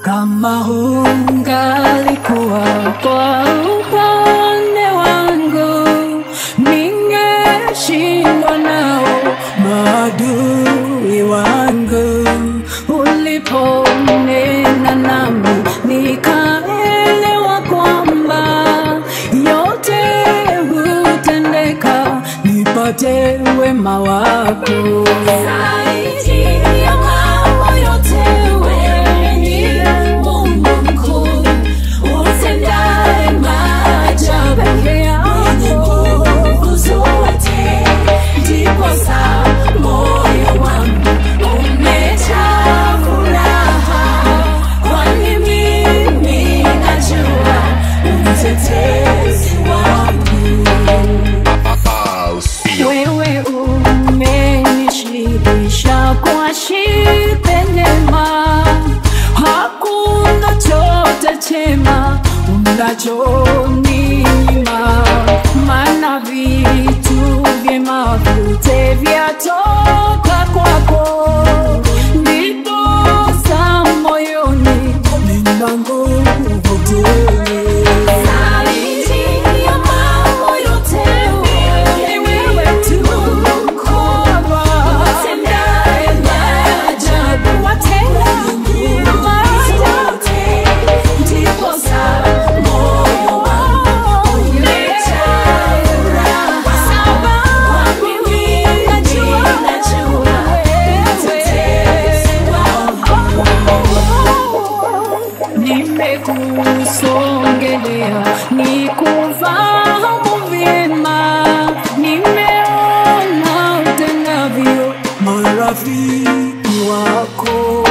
Kama hungalikuwa kwa upande wangu, ningeshindwa nao maadui wangu. Uliponena nami, nikaelewa kwamba yote hutendeka nipate wema wako. Zaidi ya mambo yote wewe ni Mungu mkuu, utendaye maajabu peke yako. Nguvu zote, ndiposa moyo wangu umejaa furaha, kwani mimi najua mtetezi wangu. I'll see you. Wewe umenishibisha kwa shibe njema, hakuna chote chema unachoninyima, maana vitu vyema vyote vyatoka kwako, ndiposa moyoni nina nguvu tele. Zaidi ya mambo yote ni wewe tu mkubwa, utendaye maajabu, watenda maajabu. Ndiposa moyo wangu umejaa furaha, sababu mimi najua mtetezi wangu. Nimekusongelea nikufahamu vyema, nimeona utendavyo marafiki wako